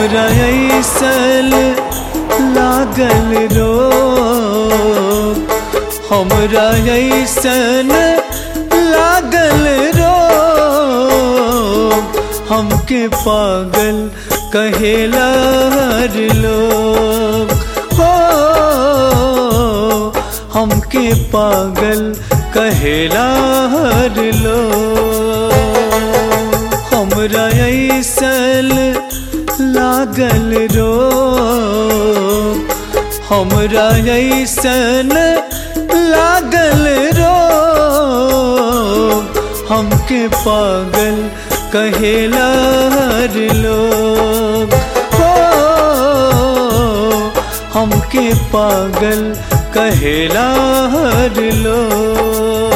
हमरा ऐसल लागल रो हमरा ऐसन लागल रो हमके पागल कहेला हर लोग हो हमके पागल कहेला हर लोग हमरा ऐसल लागल रो हमरा ऐसन लागल रो हमके पागल कहेला हर लोग हो हमके पागल कहेला हर लोग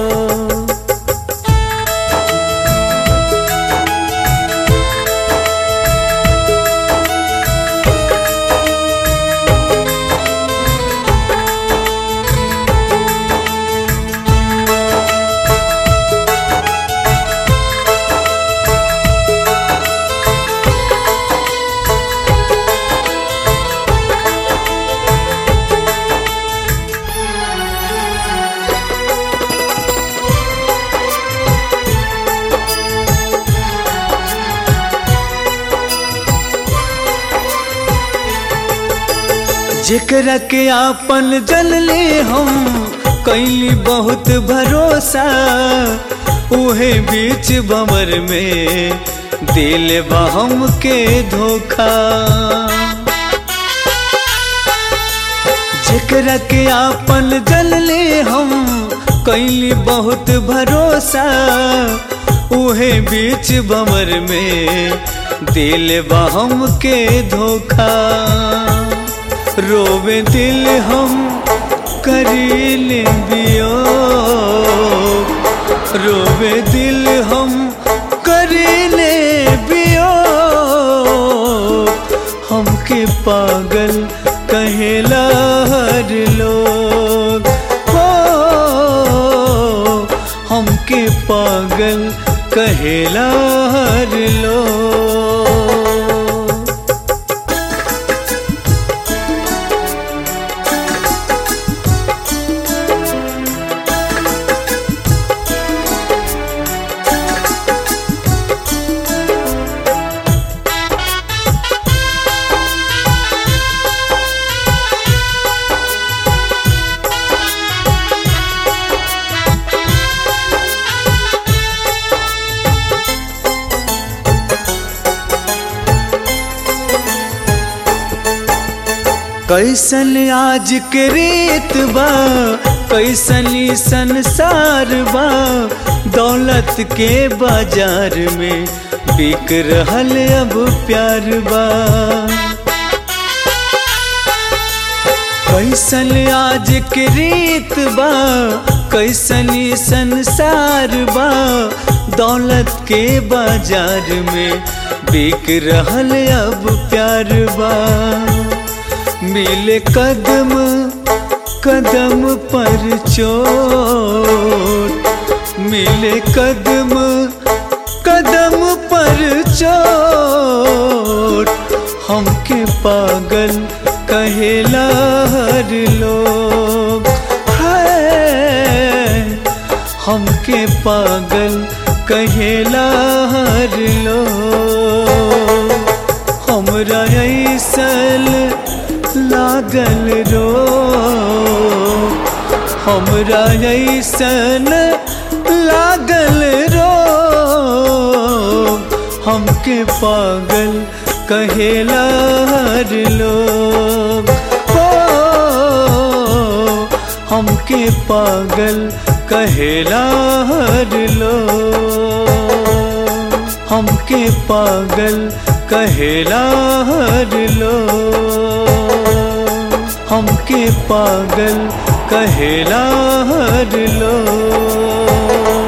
जेकरा के आपन जल ले हम कैली बहुत भरोसा उहे बीच बमर में दिल बहम के धोखा जेकरा के आपन जल ले हम कैली बहुत भरोसा उहे बीच बमर में दिल बहम के धोखा रोवे दिल हम करील बियो रोवे दिल हम करीले बियो हमके पागल कहेला हर लोग हो हमके पागल कहेला हर लोग कैसन आज के रेत बा कैसनी संसार बा दौलत के बाजार में बिक रहल अब प्यार बा कैसन आज के रीत बा कैसनी संसार बा दौलत के बाजार में बिक रहल अब प्यार बा मिले कदम कदम पर चोट मिले कदम कदम पर चोट हमके पागल कहेला हर लोग है हमके पागल कहेला हर लोग हमरा ऐसल लागल रो हमरा ऐसन लागल रो हमके पागल कहेला हर लोग हो हमके पागल कहेला हर लोग हमके पागल कहेला हर लोग हमके पागल कहेला हर लोग